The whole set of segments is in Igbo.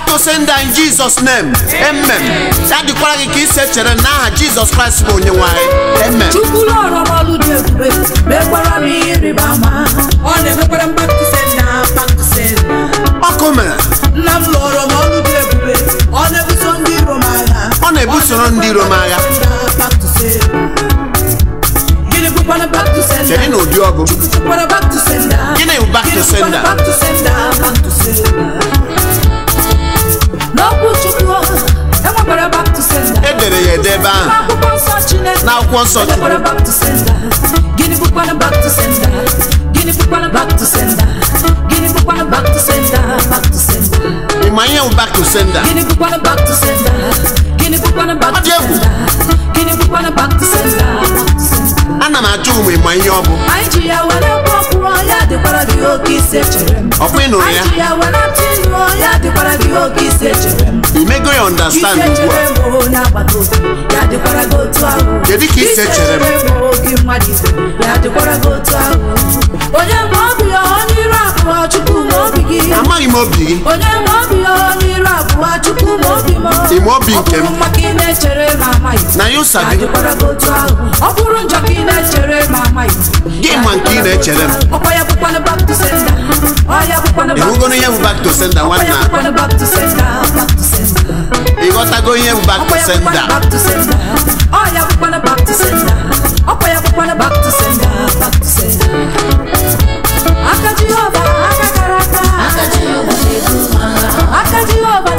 to sender in Jesus name amen ya dịkwara gị ka isi echere n'aha Jizọs Kraịst bụ onye nwe anyị amen chukwu lọrọ m ọlụ dị ebube mekwara m ihe ịrịba ama ọ na-emekwara m back to sender back to sender ọkụ mere nna m lụọrọ m ọlụ dị ebube ọ na-ebuso ndị iro m agha Ọ na-ebusoro ndị iro m agha. Back to sender. gịnị bụkwana back to sender kedu na ụdị ọgụ Bụkwana back to sender. Gịnị bụ back to Gịnị bụkwana sender? back to sender back to sender n'okwu chukwu enwekwara back to sender e dere ya ede ebe ahụ n'akwụkwọ nsọ chineke n'akwụkwọ nsọ enwekwara Chukwu back to sender gịnị bụkwana back to sender gịnị bụkwana back to sender gịnị bụkwana back to sender back to sender ị ma ihe bụ back to sender gịnị bụkwana back to sender gịnị bụkwana back Ọ to dị egwu. sender gịnị bụkwana back to sender back to sender ana m ajụ ụmụ ịma ihe ọ bụ anyị ji ya were kpọkwuo ya dịkwara gị oke isi echere m ọkwa ị nụrụ ya anyị ji ya were tịnuo ya dịkwara gị oke isi echere m imego ya isi understand ugbu a echere m onye agbata obi ya dịkwara gị otu ahụ Kedu ka isi echere m? gị mmadụ ibe ya dịkwara gị otu ahụ onye ma obi ya onye iru abụọ chukwu ma obi gị amaghị m obi gị onye ma obi ya onye iru abụọ chukwu ma obi m Ị ma obi nke m? ọ bụrụ maka ị na-echere ma amaghị na ya ụsa ya gị dịkwara gị otu ahụ ọ bụrụ njọ ka ị na-echere ma amaghị Gị ma nke ị na-echere m. ọkwa ya bụkwana back to sender ọ ya bụkwana back to ịhụgoro ihe bụ back to sender Ọkwa nwanne ya a bụkwana back to sender back to sender ịghọtago ihe bụ back to Ọkwa ya bụkwana sender back to sender ọ ya bụkwana back to sender ọkwa ya bụkwana back to sender back to sender aka Jehova aka kara aka aka Jehova na-eburu m agha aka Jehova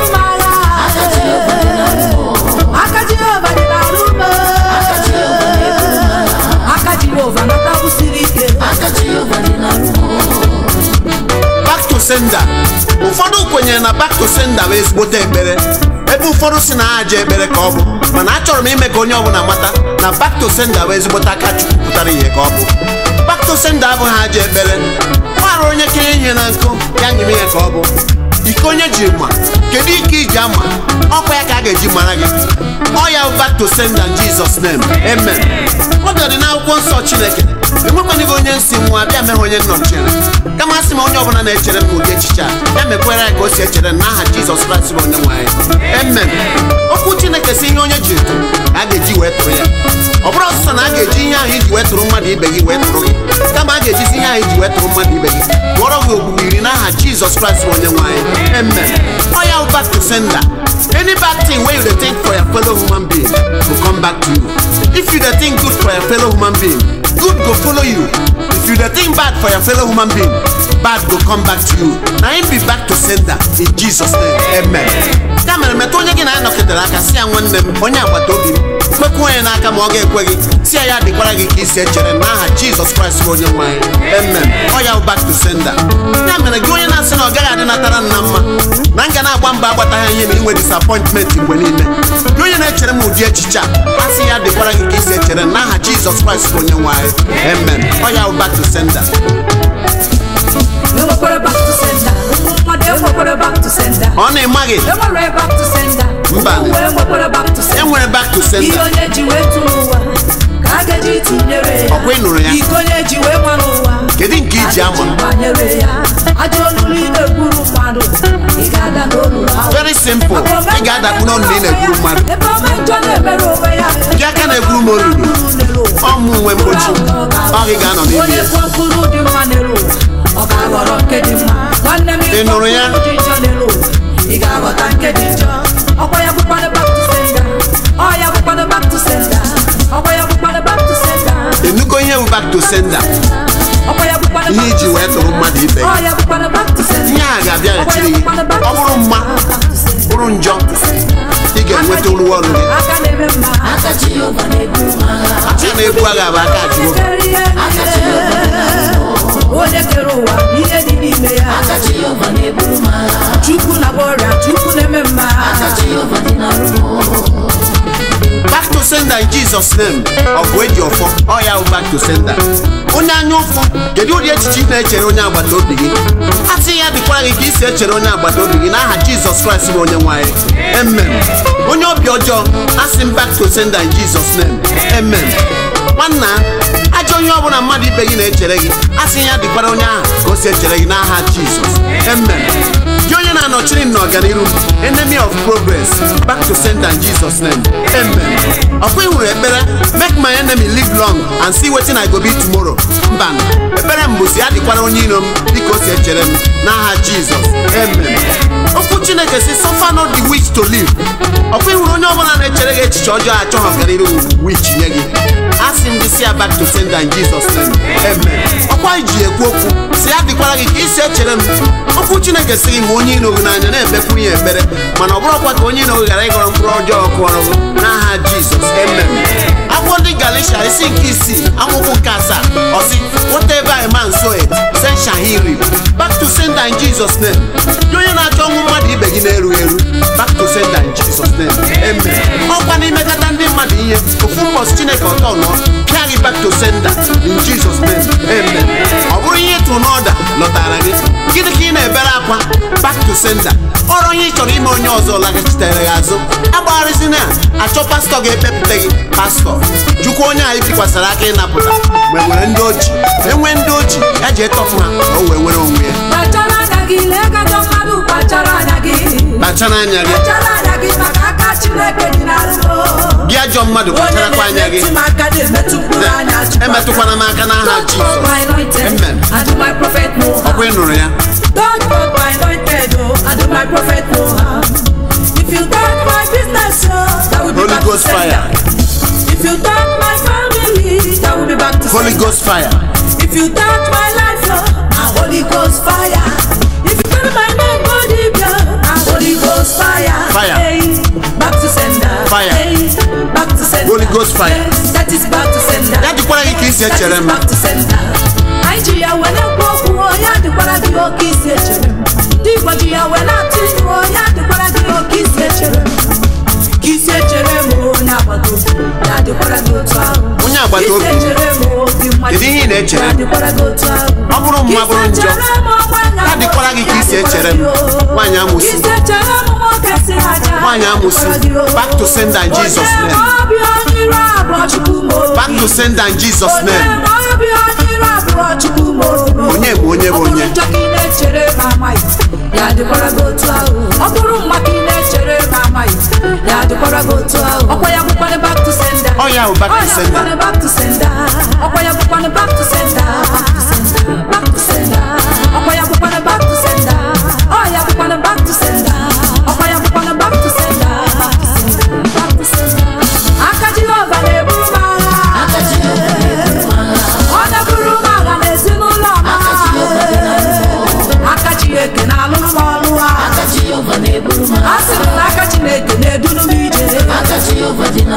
dị n'arụ m aka Jehova nata kwụsiri ike back to sender ụfọdụ kwenyere na back to sender bụ ezigbote ekpere ebe ụfọdụ si na ha je ekpere ka ọ bụ mana achọrọ m ime ka onye ọbụla mata na back to sender bụ ezigbote aka chukwu pụtara ihe ka ọ bụ back to sender abụghị aja ekpere mara onye kenye ihe na nkụ ya nyere ihe ka ọ bụ ike onye ji ma kedu ike iji ama ọkwa ya ka a ga-eji mara gị ọ ya bụ back to sender in Jesus name amen ọ bịara n'akwụkwọ nsọ chineke enwekwanịghị onye nsi nwa bịa meghe onye nnọchiere kama asị m onye ọbụla na-echere m ụdị echiche a ya mekwere ya ka o si echere m n'aha jizọs kraịst bụ onye nwe anyị amen okwu chineke si ihe onye ji etu ka a ga-eji wee tụrụ ya ọ bụrụ ọsụsọ na a ga-eji ihe ahụ iji wee tụrụ mmadụ ibe gị wee tụrụ gị kama a ga-ejizi ihe ahụ iji wee tụrụ mmadụ ibe gị tụọrọ gị ogbugbo iri n'aha jizọs kraịst bụ onye nwe anyị amen ọ ya bụ back to sender any bad thing wey you dey think for your fellow human being go come back to you if you dey think good for your fellow human being good go follow you if you dey think bad for your fellow human being bad go come back to you na him be back to sender in jesus name amen ya mere metụ onye gị na ya nọketere aka si ya nwanne m onye agbata obi m kpekwa onye n'aka ma ọ ga-ekwe gị si ya ya dịkwara gị ka isi echere n'aha jizọs kraịst bụ onye nwe anyị amen ọ ya bụ back to sender ya mere gị onye na-asị na ọ gaghị adị natara nna mma na nga na-agba mba agbataghị ihe na inwe disappointment mgbe niile gị onye na-echere m ụdị echiche a asị ya dịkwara gị ka isi echere n'aha jizọs kraịst bụ onye nwe anyị amen ọ ya bụ back to sender enwekwara back to sender ụmụ mmadụ enwekwara back to sender ọ na-ịmaghị enwere back to sender Mba. ụmụ enwekwara back to sender enwere back to ihe sender onye ji wee tụ n'ụwa ka a ga-eji tụnyere ya Ọkwa ị nụrụ ya? ike onye ji wee ma n'ụwa kedu nke iji a ga-eji ama gbanyere ya ajọ olulu ị na-ekwuru mmadụ ị ga-ada n'olulu ahụ very simple ị ga-adakpu n'ọnụ na ị na-ekwuru mmadụ ebe ọma njọ na-emere onwe ya gị aka na-ekwuru m olulu n'elu ụwa. ọmụ nwe mgbochi ọ gị ga-anọ n'ime onye ya kụọ mkpụrụ dị mma n'elu ụwa ọ ga-aghọrọ nke dị mma nwanne m Ị nụrụ ya? ịkpọ mkpụrụ dị njọ n'elu ụwa ị ga-aghọta nke dị njọ ọkwa ya bụkwana back to sender ọ ya bụkwana back to sender ọkwa ya bụkwana back to sender enugo ihe bụ back to sender ọkwa ya bụkwana ihe back to iji wee tụrụ mmadụ ibe gị ọ ya bụkwana back to sender ihe a ga-abịa Ọkwa ya echiri gị bụkwana back ọ to bụrụ mma sender. Back to sender. bụrụ njọ ị ga-enweta olu ọrụ gị aka na-eme mma aka Jehova na-eburu m agha aka na-ebu agha bụ aka Jehova onye kere ụwa ihe dị n'ime ya chukwu na-agba ọrịa chukwu na-eme mma back to sender in Jesus name ọ bụ eji ọfọ ọ ya bụ back to sender onye anya ụfụ kedu ụdị echiche ị na-echere onye agbata obi gị a sị ya dịkwara gị ka isi echere onye agbata obi gị n'aha Jizọs Kraịst bụ onye nwanyị amen onye obi ọjọọ asị m back to sender in Jesus name amen nwanna ajọ onye ọbụla mmadụ ibe gị na-echere gị asị ya dịkwara onye ahụ ka o si echere gị n'aha Jizọs amen gị onye na-anọchiri m n'ọganiru enemy of progress back to sender in jesus name amen ọkwa ị hụrụ ekpere make my enemy live long and see wetin i go be tomorrow mba ekpere m bụzi ya dịkwara onye iro m dịka o si echere m n'aha jizọs amen okwu chineke si suffer not the witch to live ọkwa ị hụrụ onye ọbụla na-echere gị echiche ọjọọ achọghị ọganiru witch nye gị asị m gị si ya back to sender in jesus name amen ọkwa iji ekwu okwu si ya dịkwara gị ka isi echere m okwu chineke si gị hụ onye iro gị n'anya na-ekpekwu ya ekpere mana ọ bụrụkwa ka onye iro gị ghara ịgọrọ mkpụrụ ọjọọ kụọrọ gị n'aha jizọs amen akwụkwọ ndị galisha isi nke isii akwụkwọ nke asaa ọsị whatever a man soweth sen shall he reap back to sender in jesus name gị onye na-achọ ọnwụ mmadụ ibe gị na-erughị eru back to sender in jesus name amen ọkwa n'imekọta ndị mmadụ ihe ofu mbọchị chineke ọtọ nọ pịa gị back to sender in jesus name amen ọ bụrụ ihe ịtụ n'ọda lọtara gị gịnị ka ị na-ebere akwa back to sender ọrụ onye ị chọrọ ime onye ọzọ laghachitere gị azụ agbagharịzina ya achọ pastọ ga-ekpepụta gị pastọ jụkwa onye anyị bikwasara aka ịnapụta mgbe nwere ndị oji enwe ndị oji ya ji etọpụ ha ka o wee nwere onwe ya kpachara anya gị lee ka ajọ mmadụ kpachara anya gị kpachara anya gị kpachara anya gị maka aka chineke dị n'arụmọ gị ajọ mmadụ onye kpacharakwa anya gị na-emetụ m aka na-emetụ mkpụrụ anya Chukwu emetụkwana m aka n'aha Don't mock jizọs my anointed, Amen. and do my prophet no harm. ọkwa ị nụrụ ya Don't mock my anointed, oh, and do my prophet no harm. If you touch my business, oh, that will be Holy back Ghost to sender. fire. If you touch my family, that will be back to holy sender. ghost fire If you touch my life, oh, a Holy Ghost fire. If you touch my name, body, a Holy Ghost fire. Fire. Hey, back to sender. Fire. Hey, back to sender. Holy Ghost fire. Yes, that is back to sender. ya dịkwara gị ka isi That echere is m back to sender. Anyị ji ya wee na-ekwu okwu o, ya dịkwara gị oke isi echere m. Ndị Igbo ji ya wee na-atụ ilu o, ya dịkwara gị oke isi echere m. Ka isi echere m o, onye agbata obi, ya dịkwara gị otu ahụ. Onye agbata obi. Isi echere m o, obi mmadụ, Kedu ihe ị na-echere? ya dịkwara gị otu ahụ. ọ bụrụ mma bụrụ njọ ya dịkwara gị ka isi echere m nwaanyị amụsị nwaanyị amụsị back to sender in jesus name back to sender in jesus name onye bụ onye bụ onye ya dịkwara gị otu ahụ ọ bụrụ mma ka ị na-echere ma amaghị ya dịkwara gị otu ahụ ọkwa ya bụkwanụ back to sender Ọ ya bụ back to Ọ ya sender. bụkwanụ back to sender ọkwa ya bụkwanụ back to sender back to sender ọkwa ya bụkwanụ back to sender ọ ya bụkwanụ back to sender ọkwa ya bụkwanụ back to sender back to sender aka Jehova na-eburu m agha ọ na-eburu m agha n'ezinụlọ m aka Chineke na-alụrụ m ọrụ a a sị m na aka Chineke na-eduru m ije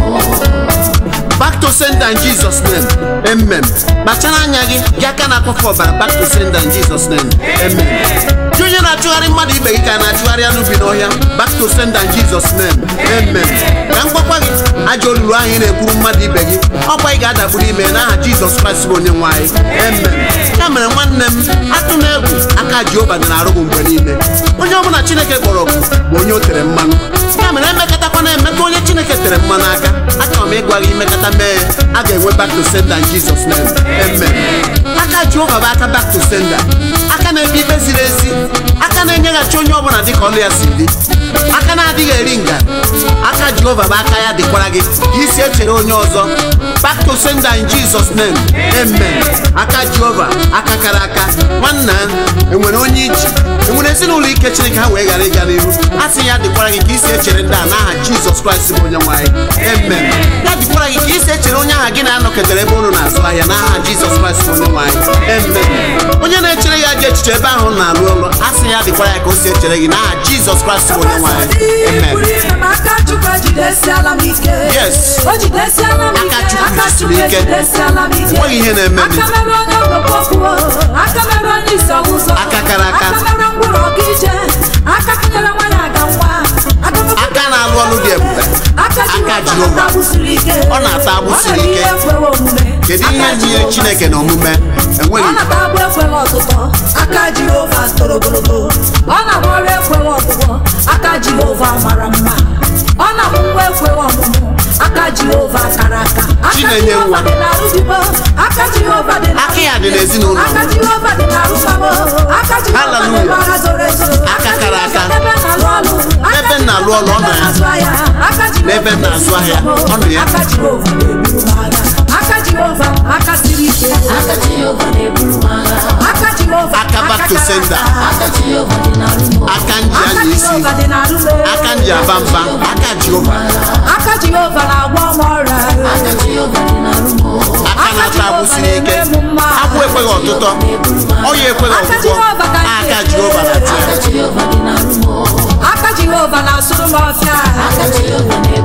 back to sender in jesus name amen kpachara anya gị gị aka na-akpọfe ọbara back to sender in jesus name amen gị onye na-achụgharị mmadụ ibe gị ka na-achụgharị anụ bi n'ọhịa back to sender in jesus name amen ka m gwakwa gị ajọ olulu ahụ ị na-ekwuru mmadụ ibe gị ọkwa ị ga-adagburu ime n'aha jizọs kraịst bụ onye nwe anyị amen ya mere nwanne m atụ na egwu aka jehova dị na-arụ gị mgbe niile onye ọbụla chineke kpọrọ ọkụ bụ onye o tere mmanụ ya mere emekọtakwana emeka onye chineke tere mmanụ aka achọrọ m ịgwa gị imekọta mee a ga-enwe back to sender in jesus name amen aka jehova bụ aka back to sender aka na-ekpe ikpe ziri ezi aka na-enyeghachi onye ọbụla dịka ọlụ ya si dị aka na-adịghị eri nga aka jehova bụ aka ya dịkwara gị ka isi echere onye ọzọ back to sender in jesus name amen aka jehova aka kara aka nwanna enwere onye iji enwere ezinụlọ ike chineke ha wee ghara ịga n'ihu a sị ya dịkwara gị ka isi echere ndị a n'aha jizọs kraịst bụ onye nwanyị amen ya dịkwara gị ka isi echere onye aha gị na-anọketere ebe unu na-azụ ahịa n'aha jizọs kraịst bụ onye nwanyị amen onye na-echere ya ji echiche ebe ahụ na-alụ ọrụ a sị ya dịkwara ya ka o si echere gị n'aha jizọs kraịst bụ onye nwanyị amen aka Chukwu ejidesiala m ike Yes. o jidesiala m ike Aka Chukwu aka Chukwu jidesiri ike. ejidesiala m ike Enweghị ihe na-eme m. aka mere onye ọgbakọ kwuo aka mere onye isi ọgụzọ Aka kara aka. aka mere mkpụrụ ọga ije aka kụnyere nwaanyị aga nwa aka mere- Aka na-alụ ọlụ dị ebube. aka Aka Jehova Jehova. na-ata agbụsiri ike Ọ na-ata agbụsiri Ọ na-eme ike. ihe ekwewe omume kedu ihe Aka nyere Jehova chineke na omume enweghị ọ na-ata agbụ ekweghị ọtụtụ aka jehova toro ogologo ọ na-agba ọrụ ekweghị ọgwụgwọ aka jehova mara mma ọ na-amụ nwa ekweghị ọmụmụ aka jehova kara aka aka Chinenye jehova nwa. dị n'arụ dibo aka jehova dị n'arụ Aka ya dị n'ezinụlọ m. aka jehova dị n'arụ mamo aka jehova dị Hallelujah. n'ọra zoro ezo Aka na-alụ ọrụ ọ nọ ya N'ebe m na-azụ ahịa, ọ nọ ya. aka jehova na-eburu m agha aka jehova aka siri ike aka jehova na-eburu m agha aka jehova aka back to kara sender aka. aka jehova dị n'arụ m aka nji aka anya isi jehova dị n'arụ m aka nji aba mba aka jehova aka jehova na-agwọ m ọrịa aka jehova dị n'arụ m aka na-ata agbụ siri ike agbụ ekweghị ọtụtọ ọya ekweghị Aka ọgwụgwọ Jehova ka aka nke jehova na aka jehova dị n'arụ m aka jehova na-asụrụ m ọfịa aka jehova na-eburu